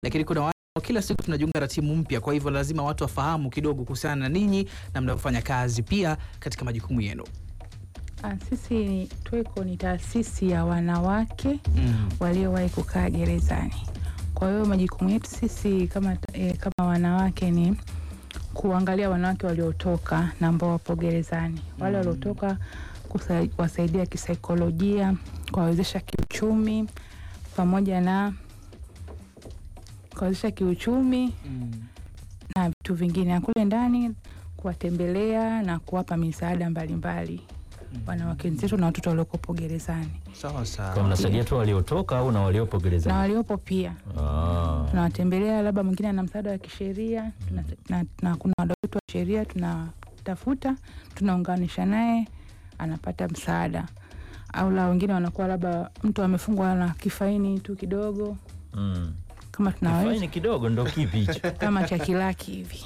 lakini kuna wale ambao kila siku tunajiunga na timu mpya, kwa hivyo lazima watu wafahamu kidogo kuhusiana na ninyi na mnavyofanya kazi pia katika majukumu yenu. Ah, sisi ni- TWECO ni taasisi ya wanawake Mm. waliowahi kukaa gerezani. Kwa hiyo majukumu yetu sisi kama, eh, kama wanawake ni kuangalia wanawake waliotoka na ambao wapo gerezani, wale Mm. waliotoka kusa- kuwasaidia kisaikolojia, kuwawezesha kiuchumi pamoja na kuwawezesha kiuchumi Mm. na vitu vingine, na kule ndani kuwatembelea na kuwapa misaada mbalimbali wanawake wenzetu na watoto waliokopo gerezani Sawa Kwa sawa. mnasaidia tu waliotoka au na waliopo na gerezani? waliopo pia Ah. tunawatembelea, labda mwingine ana msaada wa kisheria tuna, na, na kuna wadau wetu wa sheria tunatafuta, tunaunganisha naye anapata msaada, au la wengine wanakuwa labda mtu amefungwa na kifaini tu kidogo, Mm. kama tunaweza Faini kidogo ndo kipi hicho? kama cha kilaki hivi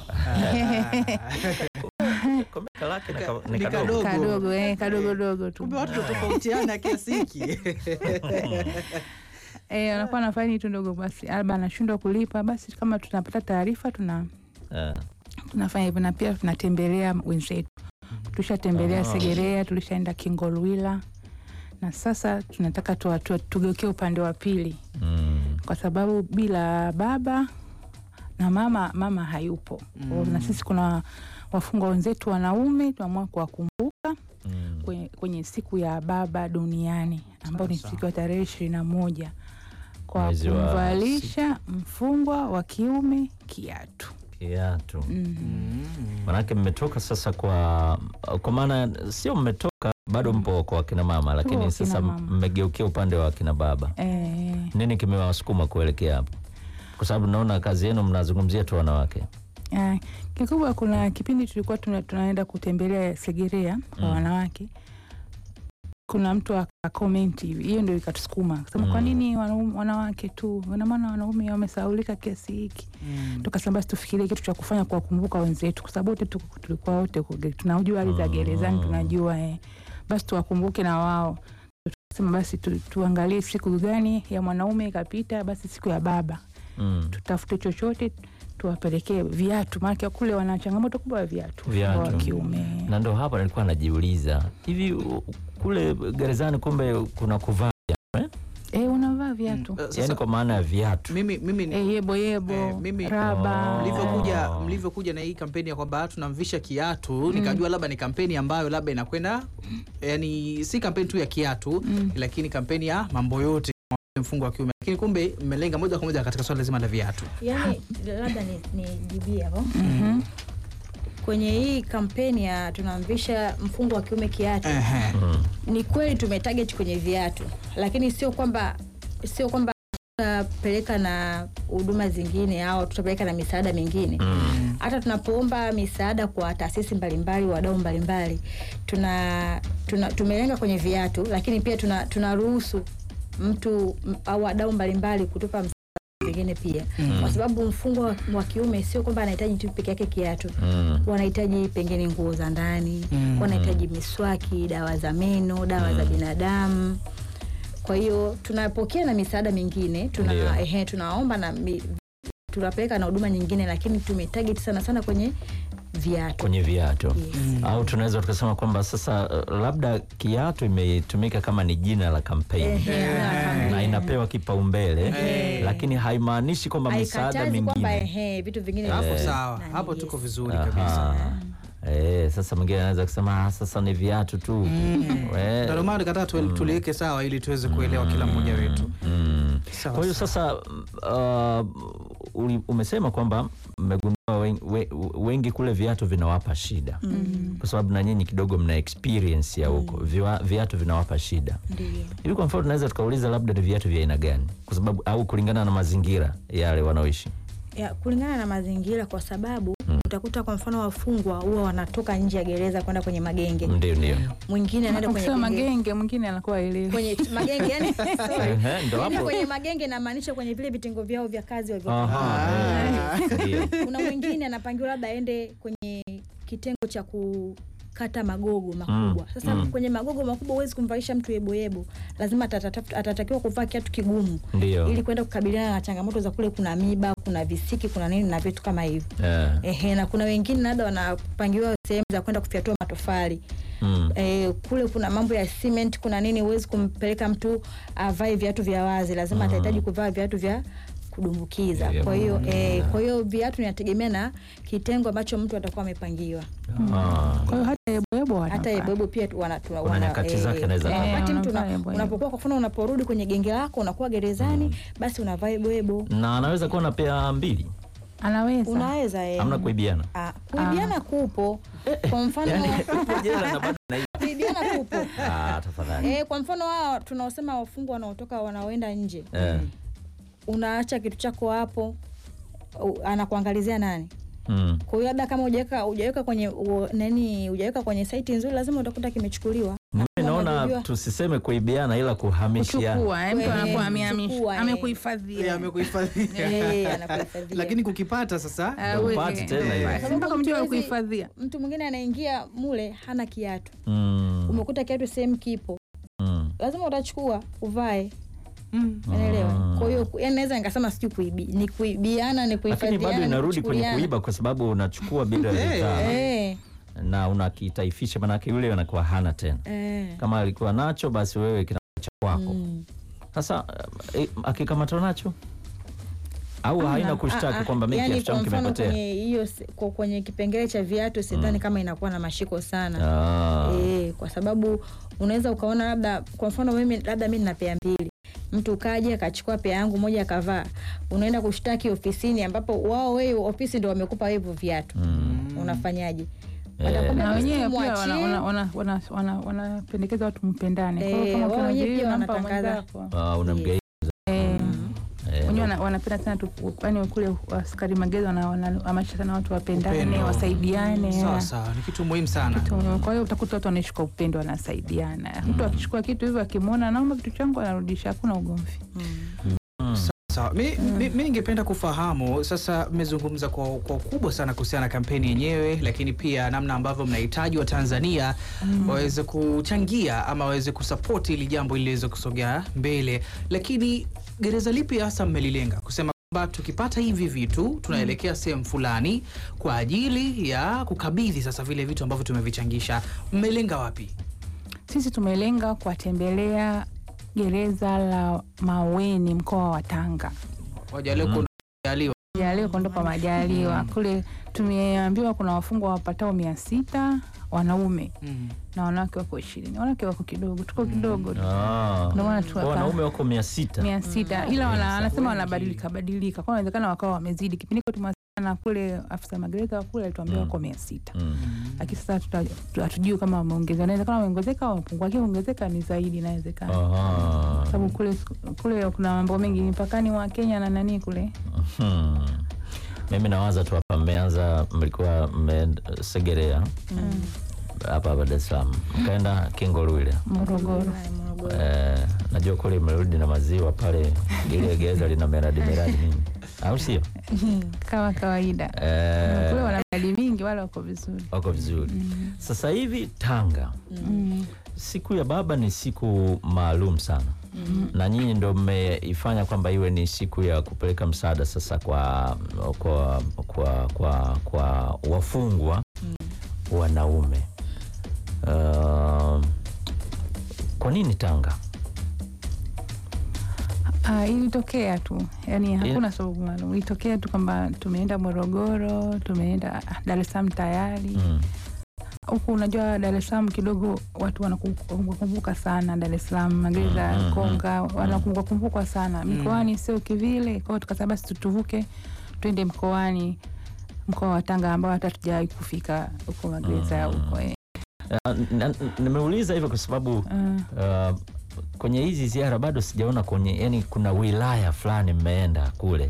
Kumbe kalaki na ka- Ni ni kadogo. kadogo. kadogo eh, kadogo tu Kumbe watu tofautiana kiasi hiki. eh, anakuwa na faini tu ndogo, basi labda anashindwa kulipa, basi kama tunapata taarifa tuna Ah. tunafanya hivyo, na pia tunatembelea wenzetu. Tulishatembelea Ah. Segerea, tulishaenda Kingolwila na sasa tunataka tuwa- tuwa- tugeukie upande wa pili, Mm. kwa sababu bila baba na mama, mama hayupo Mm. na sisi kuna wafungwa wenzetu wanaume tunaamua kuwakumbuka Mm. kwenye, kwenye siku ya baba duniani ambao ni Sawa, siku ya tarehe ishirini na moja kwa Mwezi wa kumvalisha mfungwa wa kiume kiatu. Kiatu. Mhm. Mm. Manake mmetoka sasa kwa kwa maana sio mmetoka bado mpo kwa kina mama, lakini kina sasa mama. mmegeukia upande wa kina baba. Eh, Nini kimewasukuma kuelekea hapo? Kwa sababu naona kazi yenu mnazungumzia tu wanawake. Ah, kikubwa kuna kipindi tulikuwa tuna, tunaenda kutembelea Segerea kwa Mm. wanawake, kuna mtu akakomenti hivi, hiyo ndio ikatusukuma kusema Mm. kwa nini wanaume, wanawake tu, ina maana wanaume wamesaulika kiasi hiki. Mm. Tukasema basi tufikirie kitu cha kufanya kuwakumbuka wenzetu, kwa sababu wote tuko- tulikuwa wote kuge- tunajua hali za Mm. gerezani, tunajua eh, basi tuwakumbuke na wao. Tukasema basi tu, tuangalie siku gani ya mwanaume ikapita, basi siku ya baba Mm. tutafute chochote tuwapelekee viatu, maana kule wana changamoto kubwa ya viatu Viatu. wa kiume. Na ndo hapa nilikuwa najiuliza hivi u- kule gerezani kumbe kuna kuvaa viatu, eh? Eh, unavaa viatu Mm. Sasa, Yaani kwa maana ya viatu. mimi mimi ni eh, yebo yebo Eh, mimi- raba Oh. mlivyokuja Oh. mlivyokuja na hii kampeni ya kwamba tunamvisha kiatu nikajua labda ni kampeni ambayo labda inakwenda yani si kampeni tu ya kiatu Mm. lakini kampeni ya mambo yote mfungo wa kiume lakini kumbe mmelenga moja kwa moja katika swala zima la viatu Yaani labda ni nijibie hapo Mhm. kwenye hii kampeni ya tunamvisha mfungo wa kiume kiatu. Ehe. Mm. Ni kweli tumetarget kwenye viatu, lakini sio kwamba sio kwamba tutapeleka na huduma zingine au tutapeleka na misaada mingine Mm. hata tunapoomba misaada kwa taasisi mbalimbali wadau mbalimbali tuna, tuna tumelenga kwenye viatu lakini pia tuna tunaruhusu mtu m- au wadau mbalimbali kutupa msaada vingine pia Mm. kwa sababu mfungwa wa- wa kiume sio kwamba anahitaji tu peke yake kiatu Mm. wanahitaji pengine nguo za ndani Mm. wanahitaji miswaki dawa za meno dawa za binadamu kwa hiyo tunapokea na misaada mingine tuna, Ndio. ehe, tunaomba na mi, tunapeleka na huduma nyingine lakini tumetarget sana sana kwenye viatu Kwenye viatu. yes. Au tunaweza tukasema kwamba sasa uh, labda kiatu imetumika kama ni jina la kampeni Ehe, na na- inapewa kipaumbele Eh. lakini haimaanishi kwamba misaada haikatazi kwamba mingine ehe, vitu vingine hapo viko- sawa nani, hapo yes. tuko vizuri Aha. kabisa Eh, sasa mwingine anaweza kusema "Ah, sasa ni viatu tu We- ndio maana nikataa tu- tuliweke sawa ili tuweze kuelewa kila mmoja wetu Mm. Sawa, Kwa hiyo sawa. sasa uh, uli- umesema kwamba mmegundua wen- we- wengi kule viatu vinawapa shida kwa sababu na nyinyi kidogo mna experience ya huko Viwa- viatu vinawapa shida Ndio. hivi. Kwa mfano tunaweza tukauliza labda ni viatu vya aina gani, kwa sababu au kulingana na mazingira yale wanaoishi. ya, kulingana na mazingira kwa sababu utakuta kwa mfano wafungwa huwa wanatoka nje ya gereza kwenda kwenye magenge Ndio, ndio. mwingine anaenda kwenye Ukisema genge- magenge mwingine anakuwa elewi kwenye magenge yani, sorry. Ehe, ndo Yaani hapo. kwenye magenge namaanisha kwenye vile vitengo vyao vya kazi walivyo Aha, eh, ndio. kuna mwingine anapangiwa labda aende kwenye kitengo cha ku kukata magogo makubwa. Sasa mm. kwenye magogo makubwa huwezi kumvalisha mtu yeboyebo, lazima atatafuta- atatakiwa kuvaa kiatu kigumu Ndio. ili kwenda kukabiliana na changamoto za kule, kuna miba, kuna visiki, kuna nini na vitu kama hivyo. Eh, Ehe, na kuna wengine labda wanapangiwa sehemu za kwenda kufyatua matofali mm. e, kule kuna mambo ya cement, kuna nini, huwezi kumpeleka mtu avae viatu vya wazi, lazima atahitaji kuvaa viatu vya kudumbukiza. Yeah, Kwa hiyo yeah. e, kwa hiyo viatu inategemea na kitengo ambacho mtu atakuwa amepangiwa. Ah. Kwa hiyo hata yeboyebo Hata wanavaa. yeboyebo pia tu wana, tuna, Kuna wana, nyakati zake anaweza eh, kuvaa. wakati Eh, mtu una- wanavaa yeboyebo. unapokuwa kwa mfano unaporudi kwenye genge lako unakuwa gerezani, basi unavaa yeboyebo, na anaweza kuwa na pea mbili Anaweza. unaweza eh. amna kuibiana Ah, kuibiana kupo kwa mfano Upo jela na bado unaiba. kuibiana kupo Ah, tafadhali Eh, kwa mfano wao tunaosema wafungwa wanaotoka wanaoenda nje, Eh, unaacha kitu chako hapo, u- anakuangalizia nani? mm. Kwa hiyo labda kama hujaweka hujaweka kwenye u- nani hujaweka kwenye saiti nzuri, lazima utakuta kimechukuliwa. mimi naona Unajua- tusiseme kuibiana ila kuhamishiana kuchukua eh, mtu Eh, anakuwa amehamisha kuchukua, eh. amekuhifadhia amekuhifadhia Eh, anakuhifadhia. lakini kukipata sasa Ah, Ndio we- upate tena hiyo. eh, Sababu mpaka mtu mjua hawezi- kuhifadhia Mtu mwingine anaingia mule hana kiatu, Mm, umekuta kiatu sehemu kipo, mm. lazima utachukua uvae, Mm. unaelewa? Mm. Kwa hiyo yani naweza nikasema sijui kuibi ni kuibiana ni lakini kuhifadhiana bado ni inarudi kwenye kuchukuliana. kuiba kwa sababu unachukua bila ridhaa Eh, na unakitaifisha manake yule anakuwa hana tena eh. kama alikuwa nacho basi wewe kinakuwa cha kwako Mm. sasa eh, akikamatwa nacho au haina Ah, kushtaki ah, kwamba mimi yani kiatu kwa changu mfano kimepotea kwenye hiyo se- kwa- kwenye kipengele cha viatu sidhani kama inakuwa na mashiko sana Ah. e, kwa sababu unaweza ukaona labda kwa mfano mimi labda mi nina pea mbili mtu ukaja akachukua pea yangu moja akavaa unaenda kushtaki ofisini ambapo wao wewe ofisi ndo wamekupa hivyo viatu Mm. unafanyaje Eh. Watakwambia na basi wenyewe pia tumwachie. wana- wana- wana- wana- wanapendekeza watu mpendane. Kwa hiyo Eh, kama wao kuna wenyewe vile pia unampa wanatangaza. mwenzako. Ah, unamgei Eh, eh, wenyewe wana- wanapenda sana tu, yani kule askari magezi wana- wanahamasisha sana watu wapendane, Upendo. wasaidiane. sawa sawa ni kitu muhimu sana Kitu- Kwa hiyo utakuta watu wanaishi kwa upendo, wanasaidiana. Mtu akichukua kitu hivyo akimwona, naomba kitu changu, anarudisha, hakuna ugomvi. Sawa, mi, mi, mi ningependa kufahamu sasa, mmezungumza kwa, kwa ukubwa sana kuhusiana na kampeni yenyewe, lakini pia namna ambavyo mnahitaji Watanzania waweze kuchangia ama waweze kusapoti ili jambo ili liweze kusogea mbele, lakini gereza lipi hasa mmelilenga kusema kwamba tukipata hivi vitu tunaelekea sehemu fulani kwa ajili ya kukabidhi sasa vile vitu ambavyo tumevichangisha? Mmelenga wapi? Sisi tumelenga kuwatembelea gereza la Maweni, mkoa wa Tanga. Wajalie kuandaliwa Jaliwa kuondoka Majaliwa kule, tumeambiwa kuna wafungwa wapatao mia sita wanaume mm. na wanawake wako ishirini. Wanawake wako kidogo, tuko kidogo tu Ah. Ndio maana Kwa tuwapa- wanaume wako mia sita mia sita ila Wengi wana- sana. anasema Wengi. wanabadilika badilika, kwa inawezekana wakawa wamezidi. Kipindi hiko tumewasiliana kule, afisa magereza wa kule alituambia Mm. wako mia sita Mm. lakini sasa tuta- tu- hatujui kama wameongeza, inawezekana wameongezeka au wamepungua, lakini ongezeka ni zaidi, inawezekana Aha. sababu kule kule kuna mambo mengi mpakani wa Kenya na nani kule Hmm. Mimi nawaza tu hapa, mmeanza mlikuwa mmesegerea hapa hapa Dar es Salaam, mkaenda Kingolwile Morogoro. eh, najua kule mmerudi na maziwa pale, ile gereza lina miradi miradi nini, au sio? kama kawaida Eh, kule wana miradi mingi, wala wako vizuri wako vizuri. Sasa hivi Tanga mm. siku ya baba ni siku maalum sana na nyinyi ndo mmeifanya kwamba iwe ni siku ya kupeleka msaada sasa kwa kwa kwa kwa, kwa wafungwa wanaume. Uh, kwa nini Tanga? Ah, ilitokea tu yani, hakuna sababu maalum, ilitokea tu kwamba tumeenda Morogoro, tumeenda ah, Dar es Salaam tayari Mm. huku. Unajua Dar es Salaam kidogo watu wanakumbuka sana Dar es Salaam, magereza ya Mm, mm, Konga wanakumbuka kumbukwa sana mikoani, sio kivile. Kwa hiyo tukasema basi tutuvuke twende mkoani, mkoa wa Tanga ambao hata tujawahi kufika huko magereza ya huko eh. Uh, na- na- nimeuliza hivyo kwa sababu Ah, uh, kwenye hizi ziara bado sijaona kwenye, yani kuna wilaya fulani mmeenda kule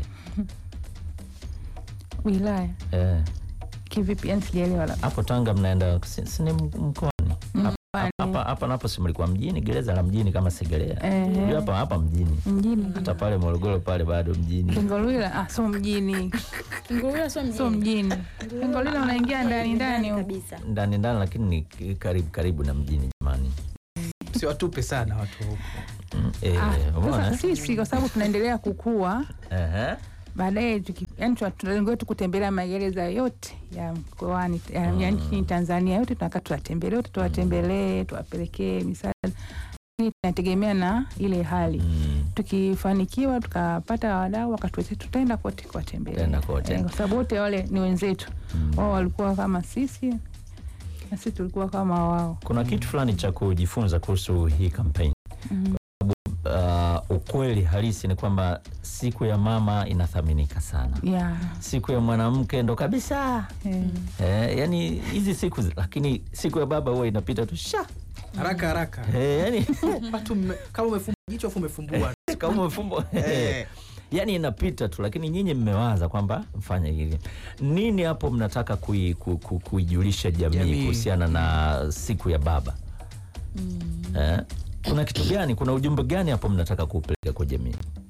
wilaya eh, kivipi? Yani sijaelewa labda hapo Tanga mnaenda si si ni mkoani mkoani. hapa hapa hapa napo si mlikuwa mjini, gereza la mjini kama Segerea. Eh. Ndio hapa hapa mjini. mjini Hata pale Morogoro pale bado mjini. Kingolwila ah, so mjini Kingurula sio so mjini. mjini Kingolwila unaingia ndani ndani huko. kabisa. Ndani ndani lakini ni karibu karibu na mjini jamani. siwatupe sana watu huko Mm, eh, Ah, umeona? sasa eh? sisi kwa sababu tunaendelea kukua Ehe. baadaye tuki- yani tuna- tuna lengo letu kutembelea magereza yote ya mkoani ya, ya nchini Tanzania yote tunataka tuwatembelee wote tuwatembelee tuwapelekee misaada Lakini tunategemea na ile hali Mm. tukifanikiwa tukapata wadau wakatuwezesha tutaenda kote Tutaenda kuwatembelea kote. Eh, kwa sababu wote wale ni wenzetu wao walikuwa kama sisi na sisi tulikuwa kama wao Kuna kitu fulani cha kujifunza kuhusu hii kampeni. Mhm. Uh, ukweli halisi ni kwamba siku ya mama inathaminika sana. yeah. Siku ya mwanamke ndo kabisa. eh. Eh, yani hizi siku zi- lakini siku ya baba huwa inapita tu sha. haraka haraka Eh, yani watu mme- kama umefumba jicho afu umefumbua kama umefumbo Eh. yani inapita tu, lakini nyinyi mmewaza kwamba mfanye hivi. Nini hapo mnataka kui, ku, ku, kuijulisha jamii, Jamii. kuhusiana na siku ya baba eh? Kuna kitu gani, kuna ujumbe gani hapo mnataka kuupeleka kwa jamii?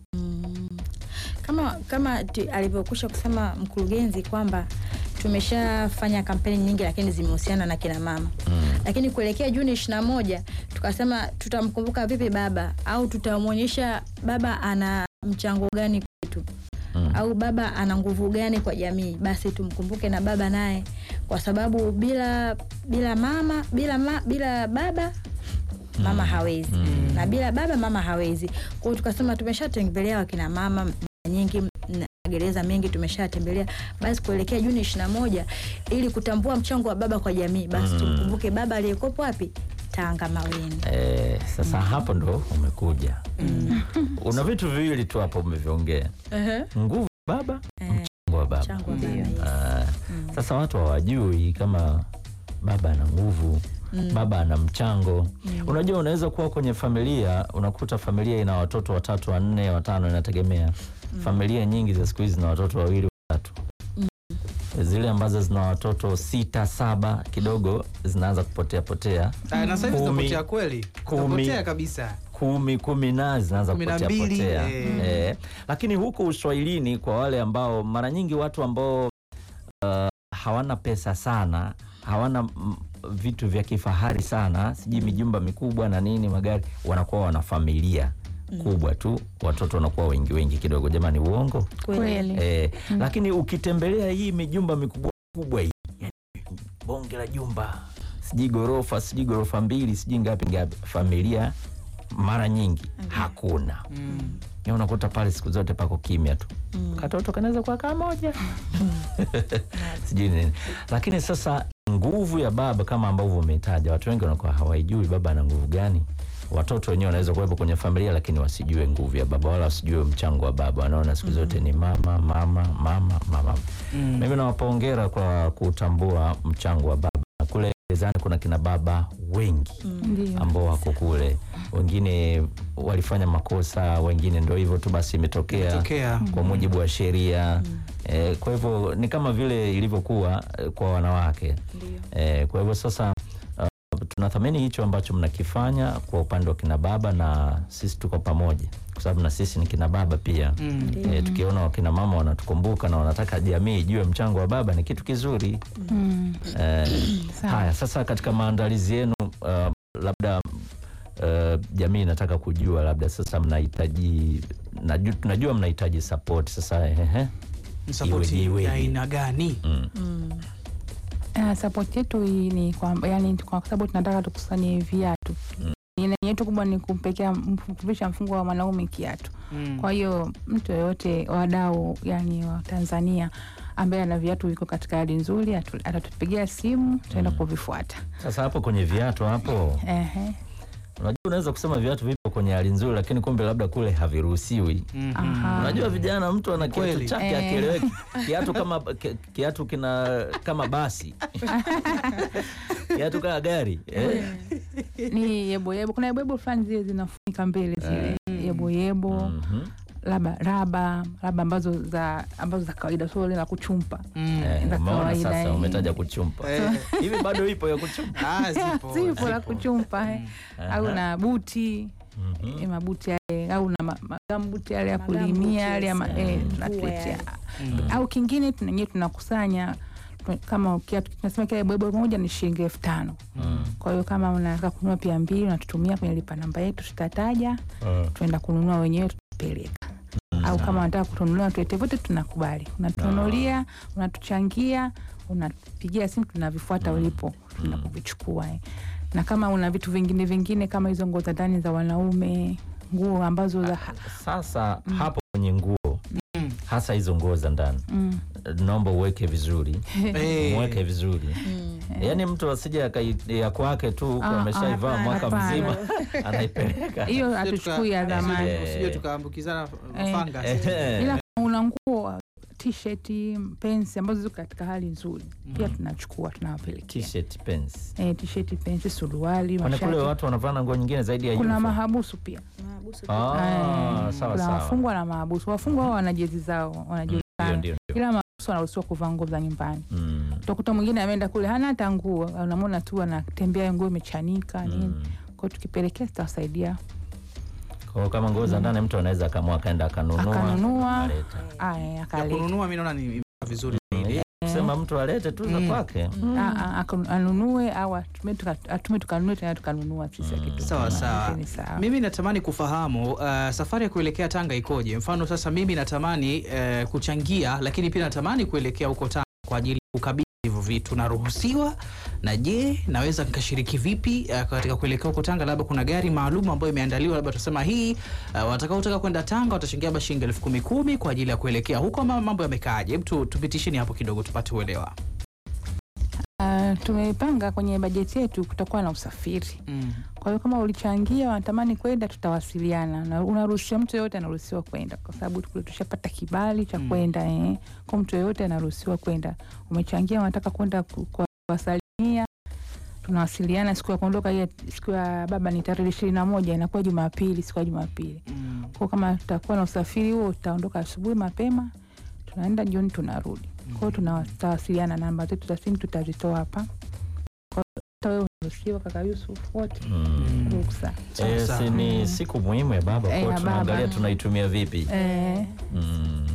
kama kama tu- alivyokusha kusema mkurugenzi kwamba tumeshafanya kampeni nyingi lakini zimehusiana na kina mama Mm. lakini kuelekea Juni ishirini na moja tukasema tutamkumbuka vipi baba au tutamwonyesha baba ana mchango gani kwetu Mm. au baba ana nguvu gani kwa jamii, basi tumkumbuke na baba naye, kwa sababu bila bila mama bila ma, bila baba mama hawezi na bila baba mama hawezi. Kwa hiyo tukasema tumeshatembelea wakina mama mara nyingi na magereza mengi tumeshatembelea, basi kuelekea Juni ishirini na moja ili kutambua mchango wa baba kwa jamii, basi tumkumbuke baba aliyekopo wapi Tanga Maweni. Eh, sasa hapo ndo umekuja. Una vitu viwili tu hapo umeviongea, nguvu ya baba, Eh, mchango wa baba. mchango wa baba, yes. Ah, Sasa watu hawajui kama baba ana nguvu baba ana mchango. Unajua, unaweza kuwa kwenye familia, unakuta familia ina watoto watatu, wanne, watano, inategemea. Familia nyingi za siku hizi zina watoto wawili, watatu. Zile ambazo zina watoto sita, saba, kidogo zinaanza kupotea potea, Ah, na sasa hivi Kumi. zinapotea kweli Kumi. zinapotea kabisa kumi kumi na zinaanza Kumi na kupotea mbili, potea. eh. Eh, lakini huku Uswahilini, kwa wale ambao mara nyingi watu ambao uh, hawana pesa sana, hawana mm, vitu vya kifahari sana, sijui mijumba mikubwa na nini, magari, wanakuwa wana familia kubwa tu, watoto wanakuwa wengi wengi kidogo. Jamani, uongo kweli eh, lakini ukitembelea hii mijumba mikubwa kubwa hii, yani bonge la jumba, sijui gorofa, sijui gorofa mbili, sijui ngapi ngapi, familia mara nyingi hakuna. Ya unakuta pale siku zote pako kimya tu, katoto kanaweza kuwa kamoja sijui nini. Lakini sasa nguvu ya baba kama ambavyo umetaja, watu wengi wanakuwa hawaijui baba ana nguvu gani. Watoto wenyewe wanaweza kuwepo kwenye familia lakini wasijue nguvu ya baba wala wasijue mchango wa baba, wanaona siku zote ni mama mama mama mama. Mimi nawapongera kwa kutambua mchango wa baba. Kule gerezani kuna kina baba wengi ndio ambao wako kule, wengine walifanya makosa, wengine ndo hivyo tu basi imetokea tokea kwa mujibu wa sheria eh, kwa hivyo ni kama vile ilivyokuwa eh, kwa wanawake eh, kwa hivyo sasa uh, tunathamini hicho ambacho mnakifanya kwa upande wa kina baba, na sisi tuko pamoja kwa sababu na sisi ni kina baba pia Mm. eh, tukiona wakina mama wanatukumbuka na wanataka jamii ijue mchango wa baba ni kitu kizuri Mm. eh, Sawa. haya sasa katika maandalizi yenu uh, labda uh, jamii inataka kujua labda sasa mnahitaji najua, tunajua mnahitaji support sasa ehe. Msapoti Iweje, ya iweje? aina gani Mm. Uh, support yetu hii ni kwamba yani, kwa sababu tunataka tukusanye viatu Mm. nia yetu kubwa ni kumpekea kuvisha mfungo wa mwanaume kiatu. Mm. Kwa hiyo mtu yoyote wadau, yani wa Tanzania ambaye ana viatu viko katika hali nzuri atu- atatupigia simu, tutaenda kuvifuata. Sasa hapo kwenye viatu hapo, Ehe. unajua unaweza kusema viatu vipo kwenye hali nzuri, lakini kumbe labda kule haviruhusiwi. Mhm. Aha. Unajua vijana, mtu ana kiatu Kweli. chake Eh. akieleweki, kiatu kama ki- kiatu kina kama basi kiatu kama gari eh. Ni yeboyebo, kuna yeboyebo fulani zile zinafunika mbele zile yeboyebo Mhm. labda raba raba ambazo za ambazo za kawaida sio ile la kuchumpa Mm. Eh, za umeona kawaida, sasa eh. umetaja kuchumpa Eh. hivi bado ipo ya kuchumpa Ah, zipo, zipo la zipo. kuchumpa eh. au Aha. na buti Mhm. eh, mabuti yale au na ma- magambuti yale ya Magambuti, kulimia yale ya ma- yes, eh, mm. tunatuletea Mm. au kingine tunenyewe tunakusanya tu- kama kiatu tunasema kile bwebwe moja ni shilingi elfu tano Mm. kwa hiyo kama unataka kununua pia mbili unatutumia kwenye lipa namba yetu tutataja Ah. tuenda kununua wenyewe tutapeleka au kama unataka kutununulia tuete vote tunakubali unatununulia unatuchangia unatupigia simu tunavifuata ulipo tunakuvichukua eh. na kama una vitu vingine vingine kama hizo nguo za ndani za wanaume nguo ambazo za sasa hapo kwenye nguo Mm. hasa hizo nguo za ndani mm. naomba uweke vizuri Eh. mweke vizuri Mm. yaani mtu asije akai- ya kwake tu huku Ah, ameshaivaa hapana, mwaka hapana. mzima anaipeleka hiyo Usije hatuchukui ya tuka- zamani Eh. usije tukaambukizana Eh. fanga Eh. ila kama una nguo t-shirt pensi ambazo ziko katika hali nzuri pia tunachukua tunawapelekea T-shirt, pants. eh, t-shirt pensi suruali kwani kule mashati watu wanavaa na nguo nyingine zaidi ya kuna uniform? mahabusu pia Mahabusu pia. Ah, Eh, sawa kuna sawa wafungwa na mahabusu wafungwa wao wana jezi zao ndio wanajulikana ndio ndio. ila mahabusu wanaruhusiwa kuvaa nguo za nyumbani Mm, utakuta mwingine ameenda kule hana hata nguo unamwona tu anatembea nguo imechanika nini mm. kwao tukipelekea tutawasaidia Kwa hiyo kama nguo za ndani mtu anaweza akamua akaenda akanunua Akanunua. akaleta. aya ya akaleta kununua mi naona ni ni vizuri zaidi. kusema mtu alete tu za Mm. kwake Ah, ah, aka- anunue au atume tuka- atume tukanunue tena tukanunua sisi akitu sawa sawa Ni sawa. mimi natamani kufahamu uh, safari ya kuelekea tanga ikoje mfano sasa mimi natamani uh, kuchangia lakini pia natamani kuelekea huko tanga kwa ajili ya kukabidhi hivyo vitu naruhusiwa na je naweza nikashiriki vipi uh, katika kuelekea huko tanga labda kuna gari maalum ambayo imeandaliwa labda tusema hii uh, watakaotaka kwenda tanga watachangia labda shilingi elfu kumi kumi kwa ajili ya kuelekea huko ama mambo yamekaaje hebu tu- tupitisheni hapo kidogo tupate uelewa Ah, tumepanga kwenye bajeti yetu kutakuwa na usafiri mm. kwa hiyo kama ulichangia wanatamani kwenda tutawasiliana na unaruhusiwa mtu yeyote anaruhusiwa kwenda kwa sababu kule tushapata kibali cha Mm. kwenda eh. kwa mtu yeyote anaruhusiwa kwenda umechangia wanataka kwenda ku- kuwasalimia tunawasiliana siku ya kuondoka hiyo siku ya baba ni tarehe ishirini na moja inakuwa jumapili siku ya jumapili Mm. kwao kama tutakuwa na usafiri huo tutaondoka asubuhi mapema tunaenda jioni tunarudi kwao tunawasiliana namba zetu za simu tutazitoa hapa Kwa hiyo hata wewe unaruhusiwa kaka Yusuf wote Mm. ruksa Sawa, Eh, sawa. si ni siku muhimu ya baba Eh, kwao ya tunaangalia baba. tunaitumia vipi eh, Mm.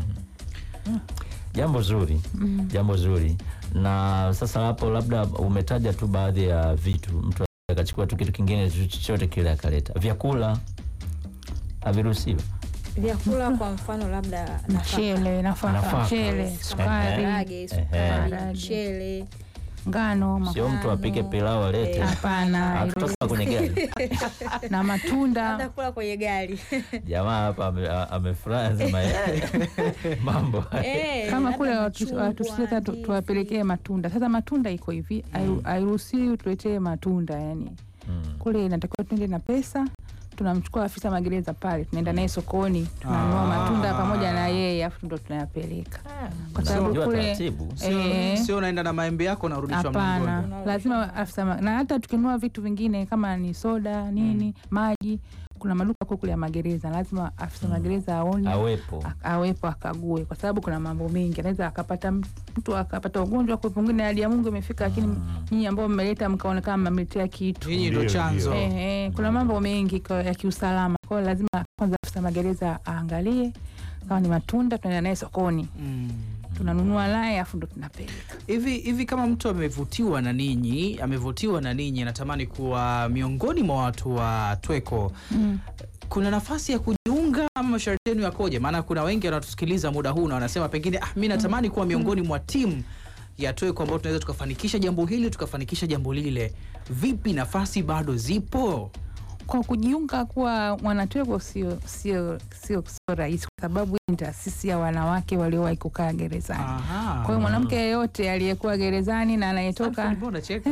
jambo zuri mm. jambo zuri na sasa hapo labda umetaja tu baadhi ya vitu mtu akachukua tu kitu kingine tu chochote kile akaleta vyakula haviruhusiwi vyakula kwa mfano labda nafaka, mchele nafaka Nafaka. mchele sukari maharage, Ehe. sukari, Maharage. mchele ngano sio mtu apike pilau alete Eh. hapana hatutoka kwenye gari na hata matunda kula kwenye gari jamaa hapa ame- a- amefurahi anasema "Eh, mambo Eh, kama labda kule machungwa, watusita ndizi. tuwapelekee matunda sasa matunda iko hivi hairu- hairuhusiwi tuletee matunda yani Mm. kule inatakiwa tuende na pesa tunamchukua afisa magereza pale tunaenda naye sokoni tunanunua Ah. matunda pamoja na yeye afu ndo tunayapeleka kwa sababu Unajua kule taratibu sio, Eh. sio unaenda na maembe yako unarudishwa hapana mlangoni lazima afisa ma- na hata tukinunua vitu vingine kama ni soda nini maji kuna maduka kule kule ya magereza lazima afisa magereza aone awepo a- awepo akague kwa sababu kuna mambo mengi anaweza akapata m- mtu akapata ugonjwa kwa pengine hali ya mungu imefika lakini nyinyi ambao mmeleta mkaonekana mmemletea kitu nyinyi ndo Ndio, chanzo ndio. Eh, eh, kuna mambo mengi kwa- ya kiusalama kwa hiyo lazima kwanza afisa magereza aangalie kama ni matunda tunaenda naye sokoni Mm. tunanunua naye afu ndo tunapeleka hivi hivi kama mtu amevutiwa na ninyi amevutiwa na ninyi anatamani kuwa miongoni mwa watu wa tweko mm. kuna nafasi ya kujiunga ama masharti yenu yakoje maana kuna wengi wanatusikiliza muda huu na wanasema pengine ah, mi natamani kuwa miongoni mwa timu ya tweko ambao tunaweza tukafanikisha jambo hili tukafanikisha jambo lile vipi nafasi bado zipo kwa kujiunga kuwa mwanatweko sio sio sio sio rahisi kwa sababu hii ni taasisi ya wanawake waliowahi kukaa gerezani Aha. kwa hiyo mwanamke yeyote aliyekuwa gerezani na anayetoka Alfred, mbona unacheka?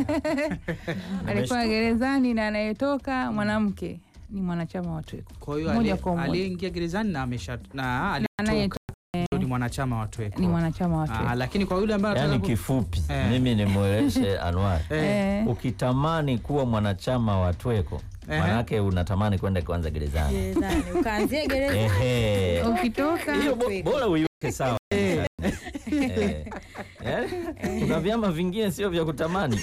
alikuwa gerezani na anayetoka mwanamke ni mwanachama wa tweko kwa hiyo Moja aliye- kwa moja. aliyeingia gerezani na amesha na aliyetoka anayetoka ndio ni mwanachama wa tweko ni mwanachama wa Ah, tweko lakini kwa yule ambaye yaani anataka ku- kifupi Eh. mimi nimweleshe Anwar Eh, Eh, ukitamani kuwa mwanachama wa tweko Ehe. manake unatamani kwenda kwanza gerezani. Gerezani. Ukaanzia gereza. Ehe. ukitoka hiyo bo- bora uiweke sawa Eh. Eh? kuna vyama vingine sio vya kutamani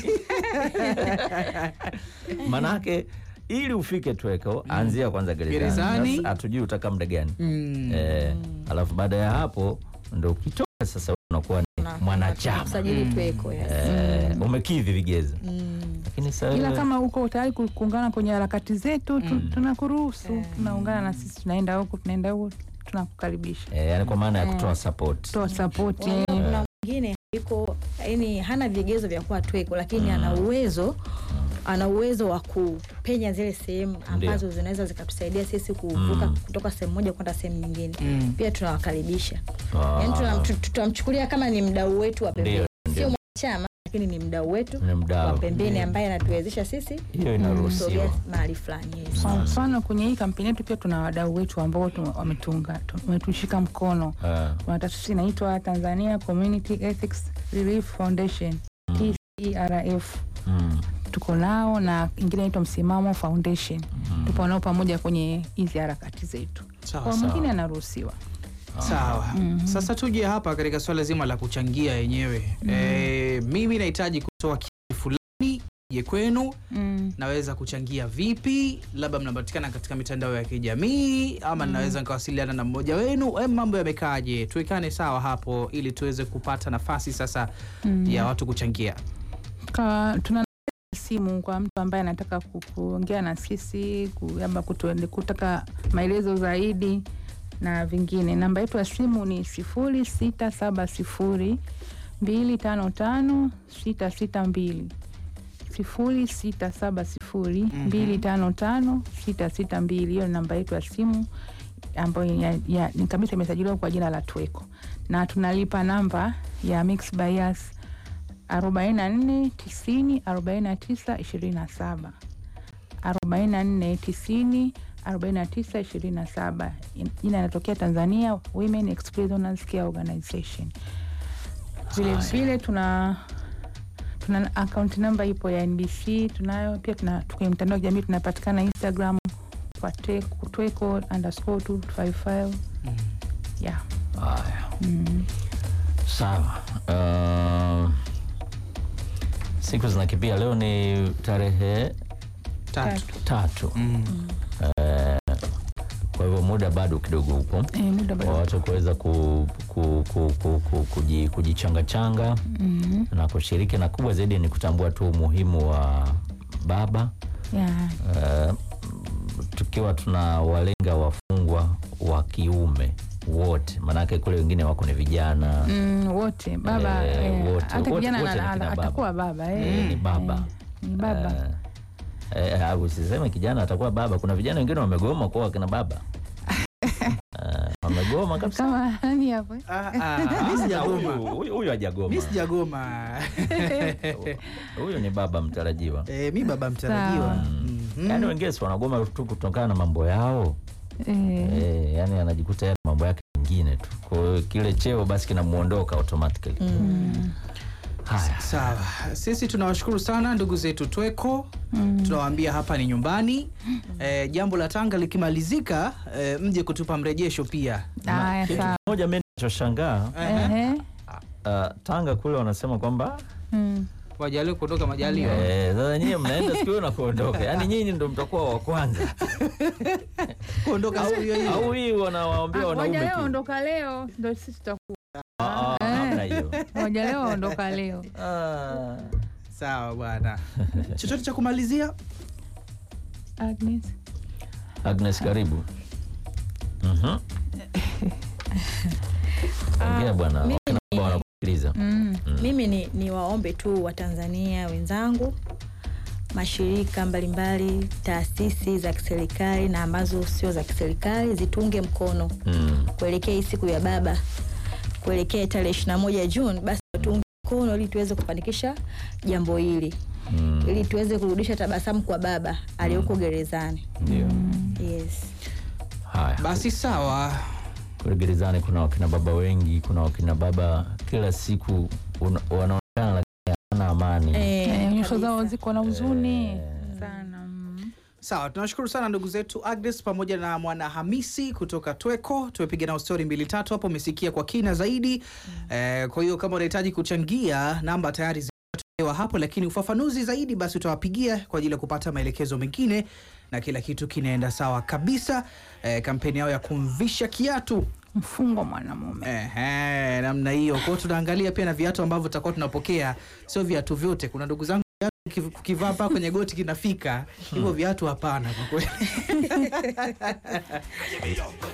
manake ili ufike tweko anzia kwanza gerezani Gerezani. Sasa hatujui utakaa muda gani Mm. eh, alafu baada ya hapo ndo ukitoka sasa unakuwa ni Una- mwanachama Usajili tweko. yes. eh, umekidhi vigezo Mm. lakini sasa ila wewe- kama uko tayari ku- kuungana kwenye harakati zetu tu, tunakuruhusu tunaungana na sisi tunaenda huku tunaenda huku tunakukaribisha eh, yani kwa maana ya kutoa support toa sapoti Unajua kuna mwingine yuko yani hana vigezo vya kuwa tweko lakini ana uwezo ana uwezo wa kupenya zile sehemu ambazo zinaweza zikatusaidia sisi kuvuka kutoka sehemu moja kwenda sehemu nyingine Mm. pia tunawakaribisha Ah, yani tunam- tu- tutamchukulia kama ni mdau wetu wa pembeni Ndio, sio mwanachama lakini ni mdau wetu ni wa mdau pembeni ambaye anatuwezesha sisi hiyo kusogea inaruhusiwa mahali fulani yes. kwa mfano kwenye hii kampeni yetu pia tuna wadau wetu ambao tu- wametunga tu- wametushika mkono Ah, kuna taasisi inaitwa Tanzania Community Ethics Relief Foundation TCERF mm, tuko nao na ingine inaitwa Msimamo Foundation tupo nao pamoja kwenye hizi harakati zetu Sawa, kwa sawa. mwingine anaruhusiwa Sawa. Sasa tuje hapa katika swala zima la kuchangia yenyewe. Eh, mimi nahitaji kutoa kiasi fulani je kwenu mm. naweza kuchangia vipi? Labda mnapatikana katika mitandao ya kijamii ama naweza nikawasiliana na mmoja wenu. Eh, mambo yamekaaje? Tuwekane sawa hapo ili tuweze kupata nafasi sasa ya watu kuchangia. Ka- tuna simu kwa mtu ambaye anataka ku- kuongea na sisi ku- ama kutuende- kutaka maelezo zaidi na vingine. Namba yetu ya simu ni sifuri sita saba sifuri mbili tano tano sita sita mbili sifuri sita saba sifuri mbili tano tano sita sita mbili. Hiyo ni namba yetu ya simu ambayo ya, ya, ni kabisa imesajiliwa kwa jina la Tweko na tunalipa namba ya Mix Bias arobaini na nne tisini arobaini na tisa ishirini na saba arobaini na nne tisini arobaini na tisa ishirini na saba Jina inatokea Tanzania Women Ex Prisoners Care Organization. Vile vile tuna tuna akaunti namba ipo ya NBC tunayo pia, tuna kwenye mtandao wa kijamii tunapatikana Instagram kwa Tweko- tweko underscore 255 yeah. haya sawa uh, siku zinakimbia leo ni tarehe Tatu. tatu Mm. Eh, kwa hivyo muda bado kidogo huko Eh, muda kwa bado. watu kuweza ku, ku, ku, ku, ku, kuji, kujichangachanga Mhm. na kushiriki, na kubwa zaidi ni kutambua tu umuhimu wa baba Yeah. eh, tukiwa tuna walenga wafungwa wa kiume wote, maanake kule wengine wako ni vijana Mm, wote baba Eh, eh, wote, hata wote, kijana wote ni ana- kina ana- baba. atakuwa baba eh, Eh, ni baba. eh, ni baba Eh, eh, au usiseme kijana atakuwa baba. Kuna vijana wengine wamegoma kuwa wakina baba Eh, wamegoma kabisa. kama nani hapo eh? Ah, ah, mi Huyu- sijagoma. huyu- Huyu hajagoma, Mi sijagoma. huyu ni baba mtarajiwa. Eh, mi baba mtarajiwa. Sawa. Mhm. Yaani wengine si wanagoma tu kutokana na mambo yao Eh, eh, yani anajikuta yale mambo yake mengine tu, kwa hiyo kile cheo basi kinamuondoka automatically. Haya, Sawa, sisi tunawashukuru sana ndugu zetu Tweko. Tunawaambia hapa ni nyumbani. Eh, jambo la Tanga likimalizika, eh, mje kutupa mrejesho pia. haya kitu sawa kimoja mimi ninachoshangaa Ehe. uh, Tanga kule wanasema kwamba Mm. Wajaliwe kuondoka majaliwa. Eh, sasa nyinyi mnaenda siku hiyo na kuondoka, yaani nyinyi ndo mtakuwa wa kwanza Kuondoka siku hiyo hiyo. au hii wanawaambia Ah, wanaume Moja leo tu? ondoka leo ndo sisi tutakuwa Ah, ah, hamna hiyo. moja leo ondoka leo Ah. Sawa bwana. Chochote cha kumalizia? Agnes Agnes, karibu. Mhm. Ongea bwana, mimi wakina baba wanakusikiliza. mm. mimi ni, ni waombe tu watanzania wenzangu mashirika mbalimbali taasisi za kiserikali na ambazo sio za kiserikali zitunge mkono Mm. kuelekea hii siku ya baba kuelekea tarehe ishiri na moja Juni, basi tuunge mkono ili tuweze kufanikisha jambo hili Mm. ili tuweze kurudisha tabasamu kwa baba aliyoko gerezani. Ndio. Yes. Haya. Basi sawa. Kule gerezani kuna wakina baba wengi, kuna wakina baba kila siku una- wanaonekana lakini hawana amani. Eh, Eh, nyuso kabisa. zao ziko na huzuni Eh. sana mm. Sawa, tunashukuru sana ndugu zetu Agnes pamoja na mwana Hamisi kutoka Tweko. Tumepiga nao stori mbili tatu hapo, umesikia kwa kina zaidi eh, kwa hiyo kama unahitaji kuchangia, namba tayari zimetolewa hapo, lakini ufafanuzi zaidi basi utawapigia kwa ajili ya kupata maelekezo mengine, na kila kitu kinaenda sawa kabisa. Eh, kampeni yao ya kumvisha kiatu Mfungo mwanamume. Ehe, namna hiyo. Kwa hiyo tunaangalia pia na viatu ambavyo tutakuwa tunapokea, sio viatu vyote. Kuna ndugu zangu viatu ukiv- ukivaa mpaka kwenye goti kinafika, hivyo viatu hapana kwa kweli.